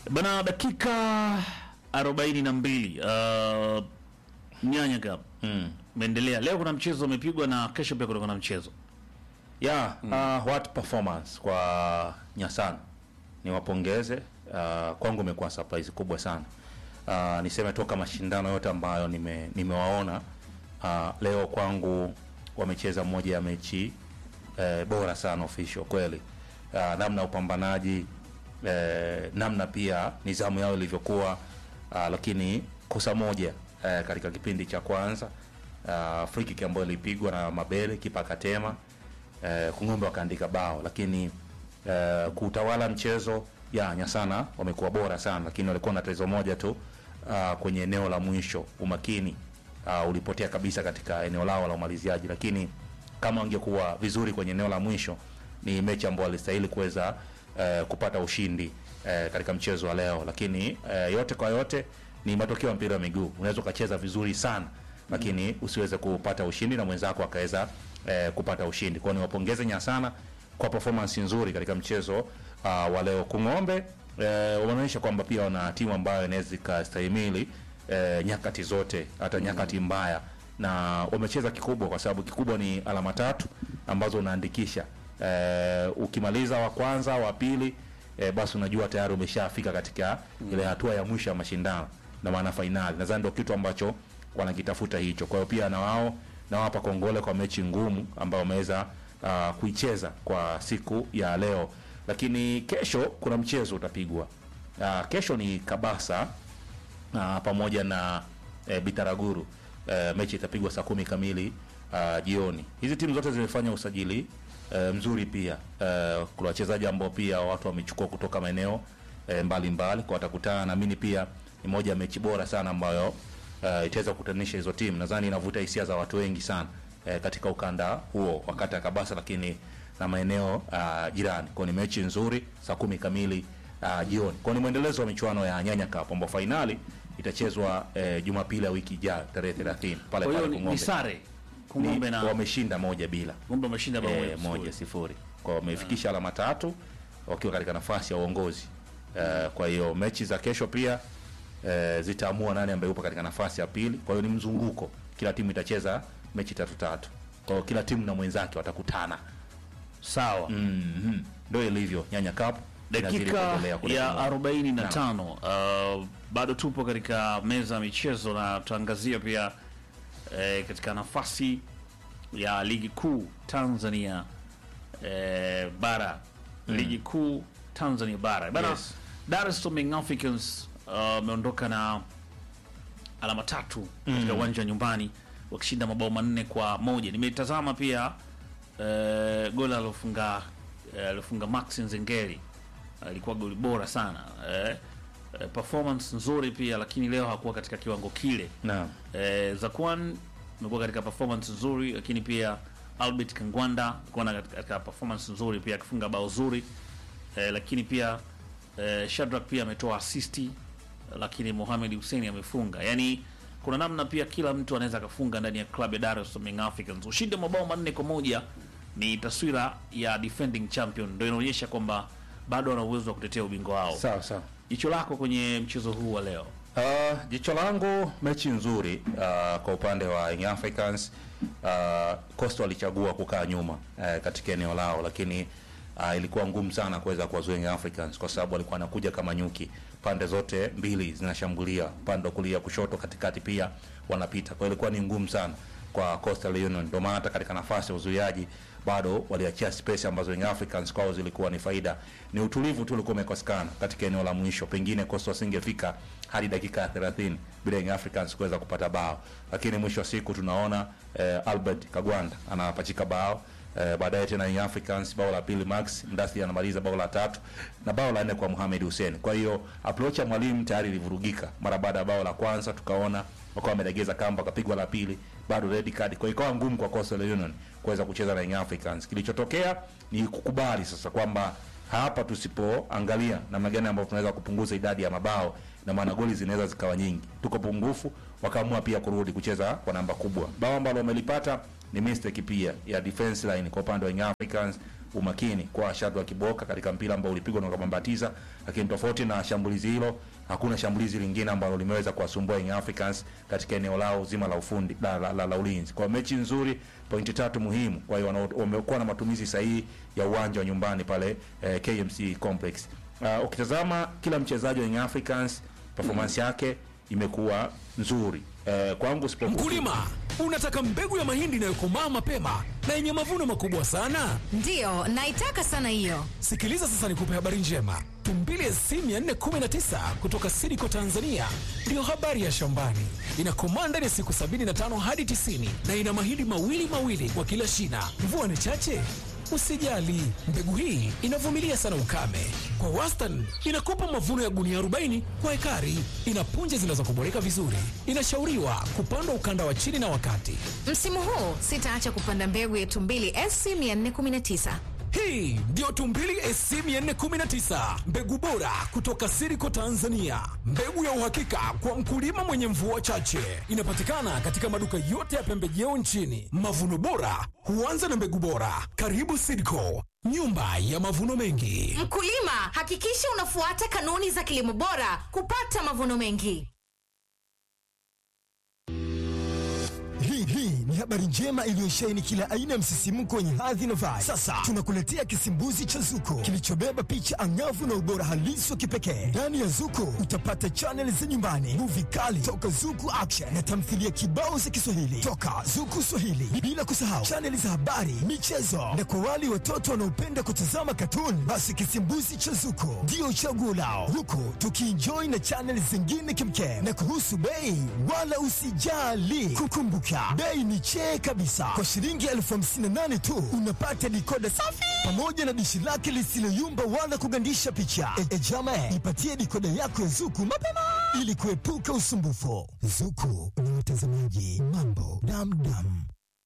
Bana, dakika arobaini na mbili uh, nyanya gap Mm. umeendelea leo. Kuna mchezo umepigwa na kesho pia kutakuwa na mchezo Yeah, uh, what performance kwa Nyasana. Niwapongeze. Uh, kwangu imekuwa surprise kubwa sana. Uh, niseme toka mashindano yote ambayo nime, nimewaona uh, leo kwangu wamecheza moja ya mechi eh, bora sana official kweli. Uh, namna upambanaji eh, namna pia nidhamu yao ilivyokuwa uh, lakini kosa moja eh, katika kipindi cha kwanza uh, free kick ambayo ilipigwa na Mabele kipa akatema eh, Kung'ombe wakaandika bao, lakini eh, kuutawala mchezo ya Nyasana wamekuwa bora sana, lakini walikuwa na tatizo moja tu uh, kwenye eneo la mwisho, umakini uh, ulipotea kabisa katika eneo lao la umaliziaji, lakini kama wangekuwa vizuri kwenye eneo la mwisho, ni mechi ambayo walistahili kuweza eh, kupata ushindi eh, katika mchezo wa leo, lakini eh, yote kwa yote ni matokeo ya mpira wa miguu. Unaweza ukacheza vizuri sana lakini usiweze kupata ushindi na mwenzako akaweza eh, kupata ushindi. Kwa hiyo niwapongeze Nyasana kwa performance nzuri katika mchezo uh, wa leo. Kung'ombe eh, wameonyesha kwamba pia wana timu ambayo inaweza ikastahimili eh, nyakati zote, hata nyakati mbaya, na wamecheza kikubwa, kwa sababu kikubwa ni alama tatu ambazo unaandikisha eh, ukimaliza wa kwanza, wa pili eh, basi unajua tayari umeshafika katika ile hatua ya mwisho ya mashindano na maana fainali. Nadhani ndio kitu ambacho wanakitafuta hicho. Kwa hiyo pia na wao nawapa kongole kwa mechi ngumu ambayo wameweza uh, kuicheza kwa siku ya leo, lakini kesho kuna mchezo utapigwa. Uh, kesho ni Kabasa uh, pamoja na eh, Bitaraguru. Eh, mechi itapigwa saa kumi kamili uh, jioni. Hizi timu zote zimefanya usajili eh, mzuri pia. Eh, kuna wachezaji ambao pia watu wamechukua kutoka maeneo eh, mbalimbali kwa watakutana, naamini pia ni moja ya mechi bora sana ambayo uh, itaweza kukutanisha hizo timu. Nadhani inavuta hisia za watu wengi sana eh, katika ukanda huo wakati ya Kabasa, lakini na maeneo uh, jirani. Kwa ni mechi nzuri saa kumi kamili uh, jioni. Kwa ni mwendelezo wa michuano ya Nyanya Cup ambapo fainali itachezwa eh, Jumapili ya wiki ijayo tarehe 30 pale kwa hiyo pale ni, ni Kung'ombe. sare Kung'ombe Ni- na wameshinda moja bila Kung'ombe wameshinda bao eh, moja moja sifuri. sifuri kwa wamefikisha alama tatu wakiwa katika nafasi ya uongozi eh, kwa hiyo mechi za kesho pia eh, zitaamua nani ambaye yupo katika nafasi ya pili kwa hiyo ni mzunguko kila timu itacheza mechi tatu tatu kwa hiyo kila timu na mwenzake watakutana Sawa. Mhm. ndio ilivyo nyanya cup inazidi dakika kuendelea kule ya Kung'ombe. 45 uh, bado tupo katika meza ya michezo na tutaangazia pia eh, katika nafasi ya ligi kuu Tanzania eh, bara ligi kuu Tanzania bara bana Yes. Dar es Salaam Young Africans wameondoka na alama tatu katika uwanja wa nyumbani wakishinda mabao manne kwa moja. Nimetazama pia eh, goli alofunga eh, alofunga Max Nzengeri alikuwa goli bora sana eh, eh, performance nzuri pia, lakini leo hakuwa katika kiwango kile. Naam. Eh, Zakwan amekuwa katika performance nzuri, lakini pia Albert Kangwanda alikuwa na katika, katika performance nzuri pia akifunga bao zuri eh, lakini pia eh, Shadrack pia ametoa asisti, lakini Mohamed Hussein amefunga. Yani kuna namna pia kila mtu anaweza akafunga ndani ya klabu ya Dar es Salaam Young Africans. Ushindi wa mabao manne kwa moja ni taswira ya defending champion, ndio inaonyesha kwamba bado wana uwezo wa kutetea ubingwa wao. sawa sawa Jicho lako kwenye mchezo huu wa leo? Uh, jicho langu mechi nzuri uh, kwa upande wa Young Africans uh, Coastal walichagua kukaa nyuma uh, katika eneo lao, lakini uh, ilikuwa ngumu sana kuweza kuwazuia Young Africans kwa sababu walikuwa wanakuja kama nyuki, pande zote mbili zinashambulia, upande wa kulia, kushoto, katikati pia wanapita. Kwa hiyo ilikuwa ni ngumu sana kwa Coastal Union, ndio maana hata katika nafasi ya uzuiaji bado waliachia space ambazo Young Africans kwao zilikuwa ni faida. Ni utulivu tu ulikuwa umekosekana katika eneo la mwisho, pengine Coastal wasingefika hadi dakika ya 30 bila Young Africans kuweza kupata bao, lakini mwisho wa siku tunaona eh, Albert Kagwanda anapachika bao eh, baadaye tena Young Africans bao la pili, Max Mdasi anamaliza bao la tatu na bao la nne kwa Mohamed Hussein. Kwa hiyo approach ya mwalimu tayari ilivurugika mara baada ya bao la kwanza, tukaona wakawa wamelegeza kamba, wakapigwa la pili, bado red card. Kwa hiyo ikawa ngumu kwa Coastal Union kuweza kucheza na Young Africans. Kilichotokea ni kukubali sasa kwamba hapa tusipoangalia namna gani ambavyo tunaweza kupunguza idadi ya mabao na maana goli zinaweza zikawa nyingi, tuko pungufu, wakaamua pia kurudi kucheza kwa namba kubwa. Bao ambalo wamelipata ni mistake pia ya defense line kwa upande wa Young Africans, umakini kwa Shadrack Kiboka katika mpira ambao ulipigwa na ukabambatiza, lakini tofauti na shambulizi hilo hakuna shambulizi lingine ambalo limeweza kuwasumbua Young Africans katika eneo lao zima la ufundi la, la, la, la ulinzi. Kwa hiyo mechi nzuri, pointi tatu muhimu. Kwa hiyo wana- wamekuwa na matumizi sahihi ya uwanja wa nyumbani pale eh, KMC Complex. Uh, ukitazama kila mchezaji wa Young Africans performance yake imekuwa nzuri. Eh, kwangu sipokuwa Mkulima, unataka mbegu ya mahindi inayokomaa mapema na yenye mavuno makubwa sana? Ndiyo, naitaka sana hiyo. Sikiliza sasa nikupe habari njema. Tumbili SC 419 kutoka Sidiko Tanzania ndiyo habari ya shambani. Inakomaa ndani ya siku 75 hadi 90 na ina mahindi mawili mawili kwa kila shina. Mvua ni chache? Usijali, mbegu hii inavumilia sana ukame. Kwa wastani inakupa mavuno ya gunia 40 kwa ekari. Ina punje zinazokuboreka vizuri. Inashauriwa kupandwa ukanda wa chini na wakati. Msimu huu sitaacha kupanda mbegu ya Tumbili SC 419. Hii ndiyo Tumbili SC 419, mbegu bora kutoka Siriko Tanzania, mbegu ya uhakika kwa mkulima mwenye mvua chache. Inapatikana katika maduka yote ya pembejeo nchini. Mavuno bora huanza na mbegu bora. Karibu Siriko, nyumba ya mavuno mengi. Mkulima, hakikisha unafuata kanuni za kilimo bora kupata mavuno mengi. Hii hii ni habari njema iliyosheheni kila aina ya msisimko wenye hadhi na vibe. Sasa tunakuletea kisimbuzi cha Zuko kilichobeba picha angavu na ubora halisi wa kipekee. Ndani ya Zuko utapata chaneli za nyumbani, muvi kali toka Zuku Action na tamthilia kibao za Kiswahili toka Zuku Swahili, bila kusahau chaneli za habari, michezo na kwa wale watoto wanaopenda kutazama katuni, basi kisimbuzi cha Zuko ndio chaguo lao, huku tukienjoy na chaneli zingine kimkem. Na kuhusu bei, wala usijali, kukumbuka bei ni chee kabisa. Kwa shilingi elfu hamsini na nane tu unapata dikoda safi pamoja na dishi lake lisiloyumba wala kugandisha picha. E, e jama, ipatie dikoda yako ya Zuku mapema ili kuepuka usumbufu. Zuku ni watazamaji mambo damdam.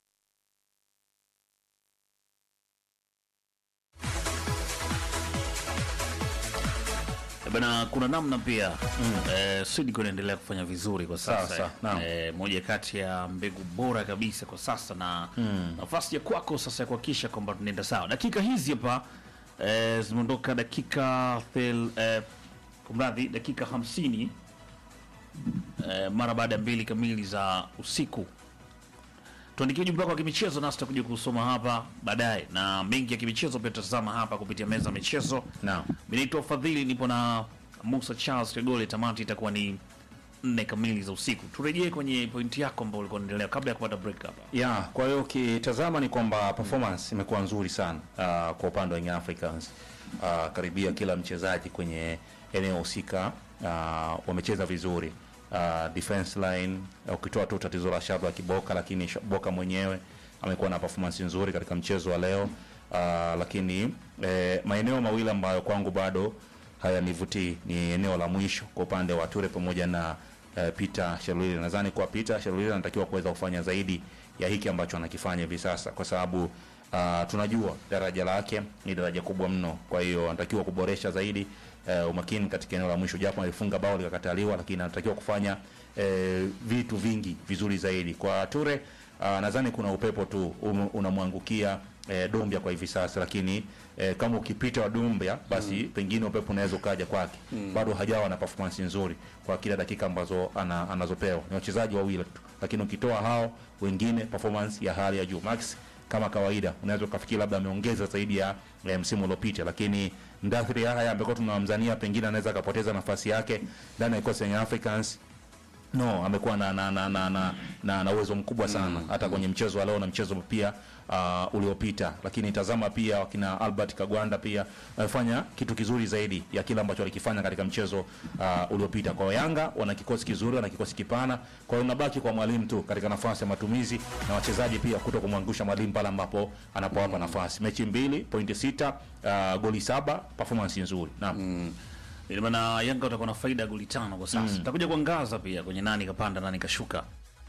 Eh, Bana, kuna namna pia mm. eh, Sidiko inaendelea kufanya vizuri kwa sasa Sasa, naam. eh, moja kati ya mbegu bora kabisa kwa sasa na nafasi ya kwako sasa ya kuhakikisha kwamba tunaenda sawa. Dakika hizi hapa eh, zimeondoka dakika thel, eh, kumradhi dakika hamsini eh, mara baada ya mbili kamili za usiku. Tuandikie ujumbe wako wa kimichezo nasi tutakuja kusoma hapa baadaye, na mengi ya kimichezo pia tutatazama hapa kupitia meza ya michezo. Naam. Mimi naitwa Fadhili, nipo na Musa Charles Kegole. Tamati itakuwa ni nne kamili za usiku. Turejee kwenye pointi yako ambayo ulikuwa unaendelea kabla ya kupata break hapa. ya kwa hiyo ukitazama ni kwamba performance imekuwa nzuri sana uh, kwa upande wa Young Africans uh, karibia kila mchezaji kwenye eneo husika uh, wamecheza vizuri uh, defense line uh, ukitoa tu tatizo la Shadrack Kiboka, lakini Sh- Boka mwenyewe amekuwa na performance nzuri katika mchezo wa leo uh, lakini eh, maeneo mawili ambayo kwangu bado hayanivutii ni eneo la mwisho kwa upande wa Ture pamoja na eh, Peter Shalulile. Nadhani kwa Peter Shalulile anatakiwa kuweza kufanya zaidi ya hiki ambacho anakifanya hivi sasa, kwa sababu uh, tunajua daraja lake ni daraja kubwa mno. Kwa hiyo anatakiwa kuboresha zaidi eh, umakini katika eneo la mwisho, japo alifunga bao likakataliwa, lakini anatakiwa kufanya eh, vitu vingi vizuri zaidi. Kwa Ture uh, nadhani kuna upepo tu um, unamwangukia eh, Dombia kwa hivi sasa, lakini eh, kama ukipita wa Dombia basi pengine upepo unaweza ukaja kwake. Bado hajawa na performance nzuri kwa kila dakika ambazo ana, anazopewa. Ni wachezaji wawili tu, lakini ukitoa hao wengine performance ya hali ya juu. Max kama kawaida unaweza ukafikiri labda ameongeza zaidi ya eh, msimu uliopita, lakini Ndathiri haya ambaye tunamzania pengine anaweza akapoteza nafasi yake ndani ya kikosi cha Young Africans no amekuwa na na na na na, na, na uwezo mkubwa sana hata kwenye mchezo wa leo na mchezo pia uh, uliopita, lakini tazama pia wakina Albert Kagwanda pia wamefanya kitu kizuri zaidi ya kile ambacho walikifanya katika mchezo uh, uliopita. Kwa Yanga wana kikosi kizuri, wana kikosi kipana, kwa hiyo unabaki kwa mwalimu tu katika nafasi ya matumizi na wachezaji pia kuto kumwangusha mwalimu pale ambapo anapowapa nafasi. Mechi mbili, pointi sita, uh, goli saba, performance nzuri. Naam. Ina maana Yanga watakuwa na faida ya goli tano kwa sasa. Tutakuja kuangaza pia kwenye nani kapanda nani kashuka.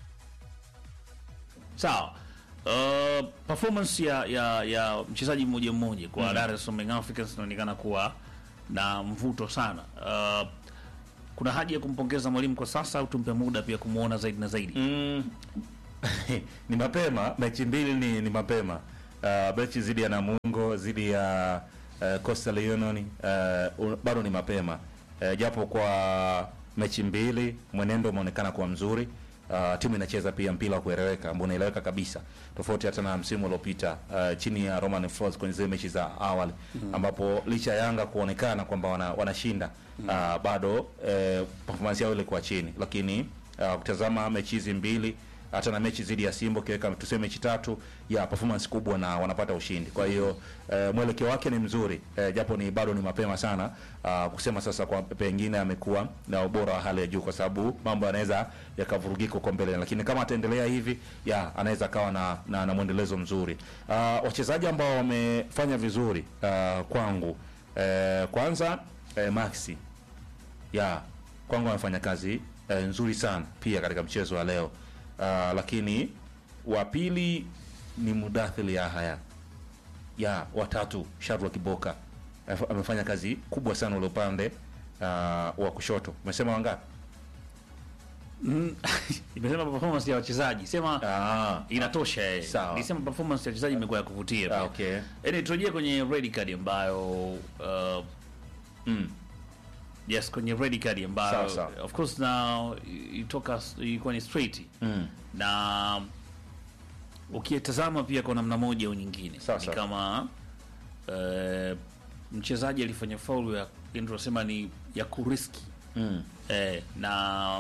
Sawa. Uh, performance ya ya, ya mchezaji mmoja mmoja kwa Dar es Salaam Young Africans inaonekana kuwa na mvuto sana. Uh, kuna haja ya kumpongeza mwalimu kwa sasa au tumpe muda pia kumuona zaidi na zaidi? Mm. ni mapema, mechi mbili ni, ni mapema uh, mechi dhidi ya Namungo dhidi ya uh, Coastal Union uh, un- bado ni mapema uh, japo kwa mechi mbili mwenendo umeonekana kuwa mzuri uh, timu inacheza pia mpira wa kueleweka ambao unaeleweka kabisa tofauti hata na msimu uliopita uh, chini ya Roman Falls kwenye zile mechi za awali ambapo licha ya Yanga kuonekana kwamba wana, wanashinda uh, bado uh, performance yao ilikuwa chini lakini uh, kutazama mechi hizi mbili hata na mechi dhidi ya Simba ukiweka tuseme mechi tatu ya performance kubwa na wanapata ushindi. Kwa hiyo eh, mwelekeo wake ni mzuri eh, japo ni bado ni mapema sana uh, kusema sasa kwa pengine amekuwa na ubora wa hali ya juu, kwa sababu mambo yanaweza yakavurugika huko mbele, lakini kama ataendelea hivi ya anaweza akawa na, na, na mwendelezo mzuri. Uh, wachezaji ambao wamefanya vizuri uh, kwangu eh, kwanza eh, Maxi ya kwangu amefanya kazi eh, nzuri sana pia katika mchezo wa leo uh, lakini wa pili ni Mudathir Yahya ya watatu Sharwa Kiboka Amef- amefanya kazi kubwa sana ule upande uh, wa kushoto. Umesema wangapi? Mm, imesema performance ya wachezaji sema Ah, inatosha eh. Sawa. Nisema performance ya wachezaji imekuwa ya kuvutia ah, pia. okay. Yaani turejee kwenye red card ambayo uh, Mm. yes kwenye red card ambayo Sawa, sawa. of course now itoka ilikuwa ni straight Mm. na ukitazama pia kwa namna moja au nyingine Sawa, ni sawa. kama uh, mchezaji alifanya faulu ya yani tunasema ni ya kuriski Mm. eh, na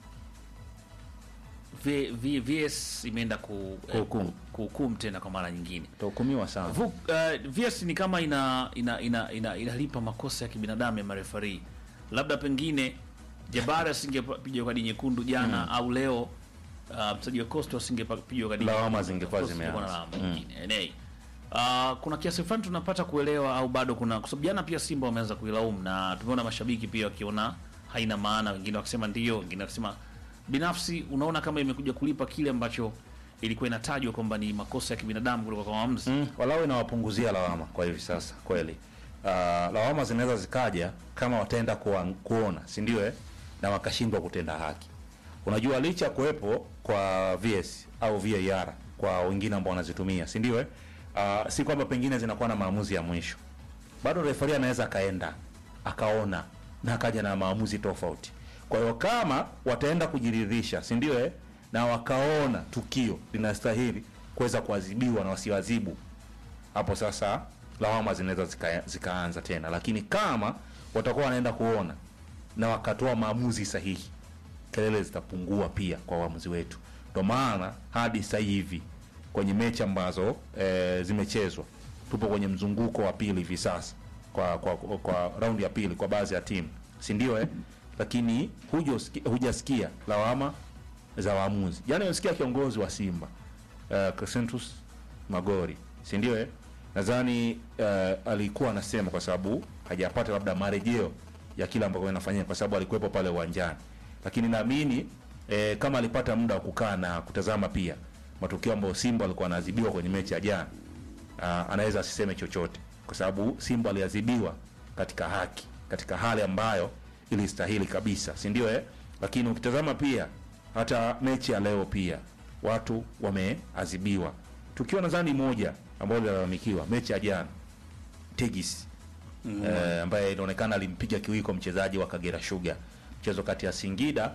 v, v, VS imeenda ku, eh, Kuhukumu. kuhukumu tena kwa mara nyingine Utahukumiwa sana. Vu, uh, VS ni kama ina ina ina, ina inalipa makosa ya kibinadamu ya marefari. Labda pengine Jabari asingepigwa kadi nyekundu jana au leo uh, mchezaji wa Costa asingepigwa kadi Lawama nyekundu. zingekuwa Of course, zimeanza. kulikuwa na lawama nyingine. Anyway, Uh, kuna kiasi fulani tunapata kuelewa au bado kuna kwa sababu jana pia Simba wameanza kuilaumu na tumeona mashabiki pia wakiona haina maana, wengine wakisema ndio, wengine wakisema binafsi. Unaona kama imekuja kulipa kile ambacho ilikuwa inatajwa kwamba ni makosa ya kibinadamu kutoka kwa waamuzi. Mm, walau inawapunguzia lawama kwa hivi sasa kweli. Uh, lawama zinaweza zikaja kama wataenda kuwa, kuona si ndio eh? na wakashindwa kutenda haki. Unajua licha ya kuwepo kwa VS au VAR kwa wengine ambao wanazitumia si ndio eh? Uh, si kwamba pengine zinakuwa na maamuzi ya mwisho, bado refari anaweza akaenda akaona na akaja na maamuzi tofauti. Kwa hiyo kama wataenda kujiridhisha, si ndio eh? na wakaona tukio linastahili kuweza kuadhibiwa na wasiwazibu, hapo sasa lawama zinaweza zika, zikaanza tena, lakini kama watakuwa wanaenda kuona na wakatoa maamuzi sahihi, kelele zitapungua pia kwa waamuzi wetu. Ndio maana hadi sasa hivi kwenye mechi ambazo e, zimechezwa tupo kwenye mzunguko wa pili hivi sasa kwa kwa, kwa, kwa raundi ya pili kwa baadhi ya timu, si ndio eh? Lakini hujasikia hujasikia lawama za waamuzi. Jana nimesikia kiongozi wa Simba uh, Crescentus Magori, si ndio eh? Nadhani uh, alikuwa anasema kwa sababu hajapata labda marejeo ya kile ambacho inafanyika kwa sababu alikuwepo pale uwanjani, lakini naamini eh, kama alipata muda wa kukaa na kutazama pia matukio ambayo Simba alikuwa anaadhibiwa kwenye mechi ya jana, uh, anaweza asiseme chochote kwa sababu Simba aliadhibiwa katika haki, katika hali ambayo ilistahili kabisa, si ndio eh? Lakini ukitazama pia hata mechi ya leo pia watu wameadhibiwa. Tukio nadhani moja ambalo lilalamikiwa mechi ya jana Tegis mm. eh, ambaye inaonekana alimpiga kiwiko mchezaji wa Kagera Sugar, mchezo kati ya Singida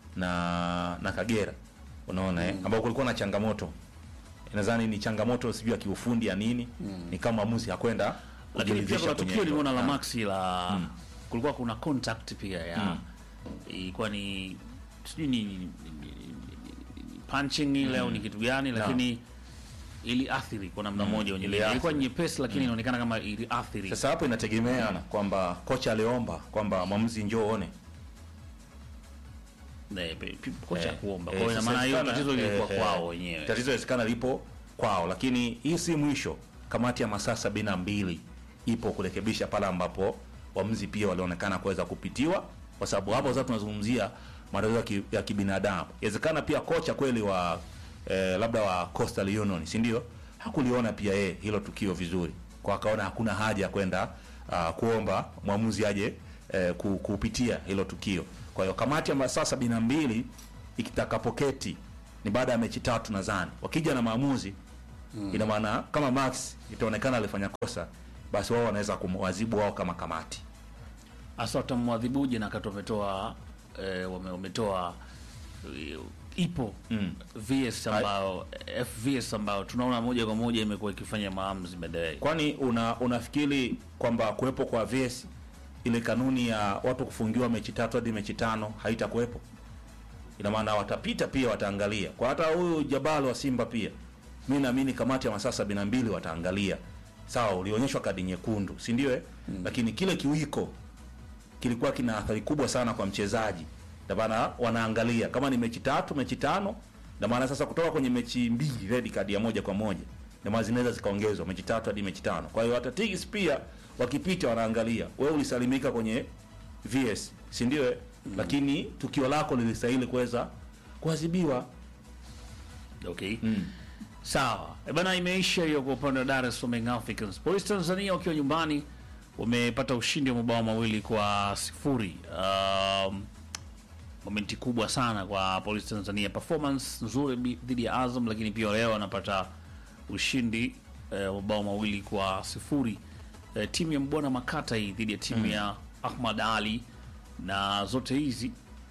na na Kagera, unaona eh, ambao kulikuwa na changamoto nadhani ni changamoto sijui ya kiufundi ya nini mm. ni kama mwamuzi hakwenda lakini pia kujiridhisha kuna kwenye tukio hilo. limeona la Ah. Maxi la kulikuwa kuna contact pia ya ilikuwa ni sijui ni, ni, ni, ni, ni punching ile au ni kitu gani, lakini iliathiri kwa namna moja au nyingine. iliathiri. Ilikuwa nyepesi, lakini inaonekana kama iliathiri. Sasa hapo inategemeana kwamba kocha aliomba kwamba mwamuzi njoo one Eh, pe- pe- kocha Eh, kuomba. eh, Kwa hiyo ina sasa maana hiyo inawezekana, tatizo lilikuwa eh, kwao eh, wenyewe. Tatizo inawezekana lipo kwao, lakini hii si mwisho. Kamati ya masaa sabini na mbili ipo kurekebisha pale ambapo waamuzi pia walionekana kuweza kupitiwa, kwa sababu hapo sasa tunazungumzia matatizo ya ki- ya kibinadamu. Inawezekana pia kocha kweli wa eh, labda wa Coastal Union, si ndio, hakuliona pia yeye hilo tukio vizuri, kwa akaona hakuna haja ya kwenda uh, kuomba mwamuzi aje eh, ku- kupitia hilo tukio. Kwa hiyo kamati ya masaa sabini na mbili ikitakapoketi ni baada ya mechi tatu nadhani, wakija na maamuzi ina maana kama Max itaonekana alifanya kosa, basi wao wanaweza kumwazibu wao kama kamati. hasa watamwadhibuje na kati wametoa eh, wame, wametoa eh, ipo Mm. VS ambayo FVS ambayo tunaona moja kwa moja imekuwa ikifanya maamuzi baadaye. Kwani una unafikiri kwamba kuwepo kwa VS ile kanuni ya watu kufungiwa mechi tatu hadi mechi tano haitakuwepo? Ina maana watapita pia, wataangalia kwa hata huyu Jabal wa Simba pia, mi naamini kamati ya masaa sabini na mbili wataangalia. Sawa, ulionyeshwa kadi nyekundu, si ndio? eh? Lakini kile kiwiko kilikuwa kina athari kubwa sana kwa mchezaji. Ndio maana wanaangalia kama ni mechi tatu, mechi tano, ndio maana sasa kutoka kwenye mechi mbili red card ya moja kwa moja, ndio maana zinaweza zikaongezwa mechi tatu hadi mechi tano. Kwa hiyo hata Tigers pia wakipita wanaangalia, wewe ulisalimika kwenye VS, si ndio? eh? Lakini tukio lako lilistahili kuweza kuadhibiwa. Okay. Sawa. E bana, imeisha hiyo kwa upande wa Dar es Salaam Young Africans. Polisi Tanzania wakiwa nyumbani wamepata ushindi wa mabao mawili kwa sifuri. Um, momenti kubwa sana kwa Polisi Tanzania, performance nzuri bi- dhidi ya Azam, lakini pia leo wanapata ushindi eh, wa mabao mawili kwa sifuri. Eh, timu ya Mbwana Makata hii dhidi ya timu ya Ahmad Ali, na zote hizi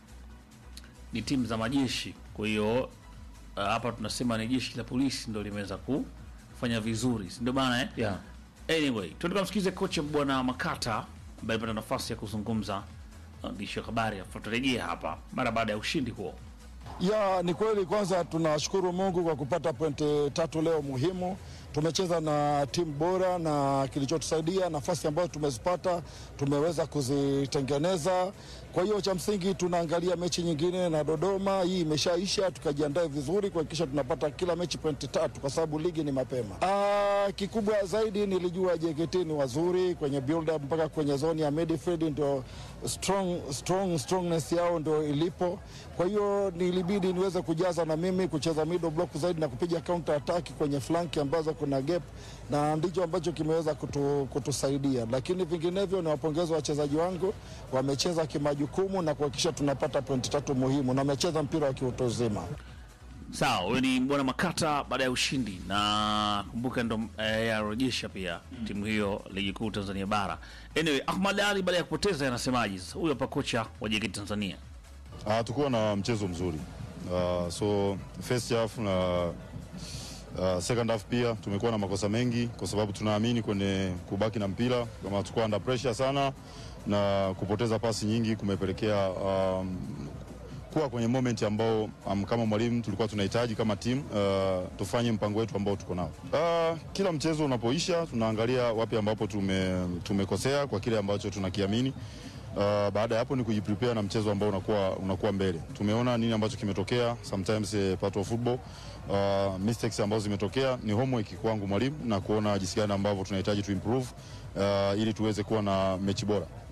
ni timu za majeshi. Kwa hiyo uh, hapa tunasema ni jeshi la polisi ndio limeweza kufanya vizuri, si ndio bana eh? Yeah. Anyway, tuende tukamsikize kocha bwana Makata ambaye alipata nafasi ya kuzungumza na waandishi wa habari, afu tutarejea hapa mara baada ya ushindi huo. Ya, ni kweli. Kwanza tunashukuru Mungu kwa kupata pointi tatu leo muhimu. Tumecheza na timu bora na kilichotusaidia nafasi ambazo tumezipata tumeweza kuzitengeneza. Kwa hiyo cha msingi tunaangalia mechi nyingine na Dodoma, hii imeshaisha, tukajiandae vizuri kuhakikisha tunapata kila mechi pointi tatu, kwa sababu ligi ni mapema. Aa, kikubwa zaidi nilijua JKT ni wazuri kwenye build up mpaka kwenye zoni ya midfield, ndio strong, strong, strongness yao ndio ilipo. Kwa hiyo nilibidi niweze kujaza na mimi kucheza middle block zaidi na kupiga counter attack kwenye flanki ambazo kuna gap, na ndicho ambacho kimeweza kutu, kutusaidia. Lakini vinginevyo ni wapongeza wachezaji wangu, wamecheza kimajukumu na kuhakikisha tunapata pointi tatu muhimu, na wamecheza mpira wa kiutu uzima. Sawa, huyo ni bwana Makata baada ya ushindi, na kumbuka ndo eh, arejesha pia timu hiyo ligi kuu Tanzania bara. Anyway, Ahmad Ali baada ya kupoteza anasemaje sasa? Huyo hapa kocha wa JKT Tanzania. Uh, tukuwa na mchezo mzuri uh, so first half na uh, second half pia tumekuwa na makosa mengi, kwa sababu tunaamini kwenye kubaki na mpira, kama tukuwa under pressure sana na kupoteza pasi nyingi kumepelekea um, kuwa kwenye moment ambao um, kama mwalimu tulikuwa tunahitaji kama timu uh, tufanye mpango wetu ambao tuko nao. Uh, kila mchezo unapoisha tunaangalia wapi ambapo tume, tumekosea kwa kile ambacho tunakiamini. Uh, baada ya hapo ni kujiprepare na mchezo ambao unakuwa, unakuwa mbele. Tumeona nini ambacho kimetokea, sometimes eh, part of football uh, mistakes ambazo zimetokea ni homework kwangu mwalimu na kuona jinsi gani ambavyo tunahitaji tu improve uh, ili tuweze kuwa na mechi bora.